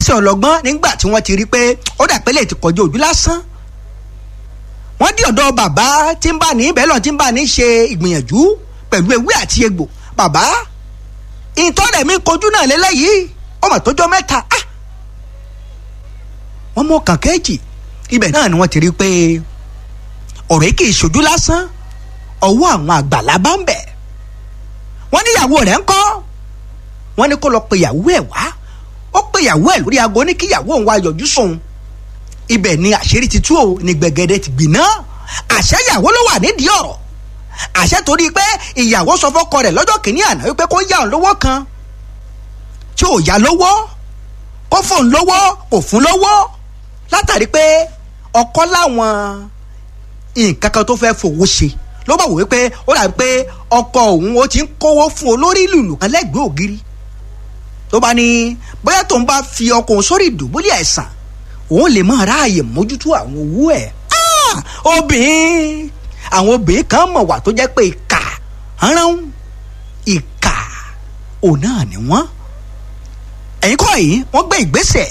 ìgbésẹ̀ ọlọ́gbọ́n nígbà tí wọ́n ti rí pé ó dà pé lè ti kọjú ojú lásán wọ́n dí ọ̀dọ̀ bàbá tí ń bá ní bẹ́ẹ̀ lọ tí ń bá ní ṣe ìgbìyànjú pẹ̀lú ewé àti egbò bàbá ìtọ́rẹ̀ mi kojú náà lélẹ́yìí ọmọ tó jọ mẹ́ta ah wọ́n mú ọkàn kẹ́ẹ̀jì ibẹ̀ náà ni wọ́n ti rí pé ọ̀rọ̀ yìí kì í ṣojú lásán ọwọ́ àwọn àgbàlá bá ń bẹ̀ wọ́n ní ìyàwó rẹ̀ ń kọ́ wọ́n ní kó lọ pe ìyàwó ẹ̀ wá ó pe ìyàwó ẹ̀ lórí aago ní kí ìyàwó òun wá yọjú sóun ibẹ̀ ni àṣírí ti tú o ní gbẹ̀gẹ̀dẹ̀ ti gbiná àṣẹ ìyàwó ló wà nídìí ọ̀rọ̀ àṣẹ torí pé ìyàwó sọ fọ́kọ rẹ̀ lọ́jọ́ kìíní àná wípé kó yá òun lówó kan tí ò yá lówó kó fóun lówó kò fún lówó látàrí pé ọkọ láwọn nǹkan kan tó fẹ́ fowó ṣe ló bá wò wípé ó dàbí pé ọkọ òun ó ti ń kówó fún olórí lùlù kan lẹ́gbẹ̀ẹ́ ògiri tó bá ní bóyá tóun bá fi ọkọ òun sórí ìdùbúlẹ̀ àìsàn òun lè máa ráàyè mójútó àwọn owó ẹ̀ obìnrin àwọn obìnrin kan mọ̀ wà tó jẹ́ pé ìkà rán ìkà òun náà ni wọ́n ẹ̀yin kọ́ yìí wọ́n gbé ìgbésẹ̀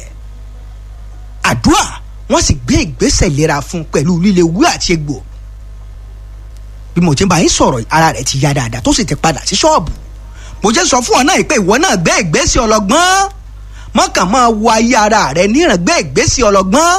àdúrà wọ́n sì gbé ìgbésẹ̀ ìlera fún pẹ̀lú líle wú àti egbò bí mo ti bá yín sọ̀rọ̀ ara rẹ̀ ti ya dáadáa tó sì ti padà sí ṣọ́ọ̀bù mo jẹ́ sọ fún ọ náà pé ìwọ náà gbé ìgbésẹ̀ ọlọ́gbọ́n mọ́kàn máa wo ayé ara rẹ̀ níran gbé ìgbésẹ̀ ọlọ́gbọ́n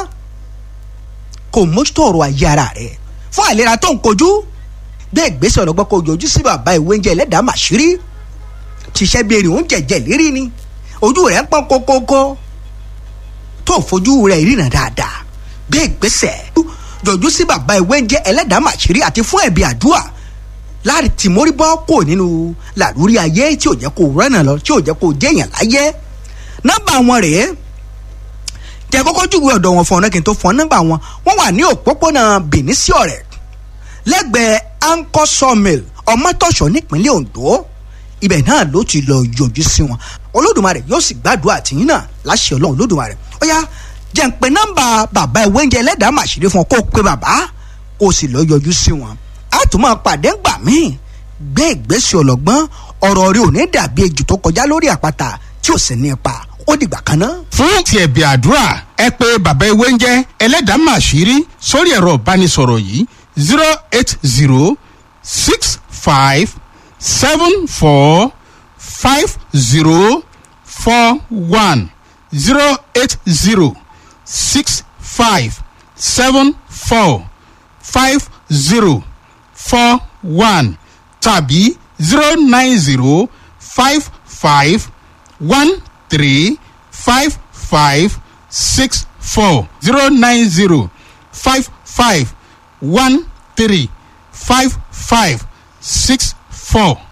kò mójútó ọ̀rọ̀ ayé ara rẹ̀ fún àìlera tó ń kojú gbé ìgbésẹ̀ ọlọ́gbọ́n kò yọjú sí bàbá ìwé oúnjẹ ẹlẹ́dàá màṣírí ṣiṣẹ́ bí erin oúnjẹ jẹ lérí ni ojú rẹ̀ ń pọ́n kókókó tó fojú rẹ̀ ríran dáadáa gbé ìgbésẹ̀ jọjú sí bàbá ìwé oúnjẹ ẹlẹ́dàá màṣírí àti fún ẹ̀bí àdúrà láti tìmórí bọ́ kò nínú làlúrí ayé tí ò jẹ́ kó rẹ́nà lọ tí ò jẹ́ kó jẹ́yàn láyé nọ́mbà wọn rèé jẹ́ kọ́kọ́ júwe ọ̀dọ̀ wọn fún ọ̀nà kí n tó fún ọ nọ́mbà wọn wọ́n wà ní òpópónà Benin sí ọ̀rẹ́ lẹ́gbẹ̀ẹ́ anchor sawmill ọmọtọ̀ṣọ́ nípínlẹ̀ Ondo ibẹ̀ náà ló ti lọ yọjú sí wọn Olódùmarè yóò sì gbàdúrà tìyín náà láṣẹ Ọlọ́run Olódùmarè ó yá jẹ́ ń pe nọ́mbà bàbá ìwé oúnjẹ ẹlẹ́dàá màṣírí fún ọ kó o pe bàbá kó o sì lọ yọjú sí wọn a tún máa pàdé ńgbà míì gbé ìgbésẹ̀ ọlọ́gbọ́n ọ̀rọ̀ rẹ ò ní dàbí ejò tó kọjá lórí àpáta tí ò sì ní ipa ó dìgbà kan náà. fún ti ẹ̀bì àdúrà ẹ pé bàbá ewé ń jẹ́ ẹlẹ́dàá màṣírí sórí ẹ̀rọ ìbánisọ̀rọ̀ yìí zero eight zero six five seven four five zero four one zero eight zero six five seven four five zero four one tàbí zero nine zero five five one three five five six four zero nine zero five five one three five five six four.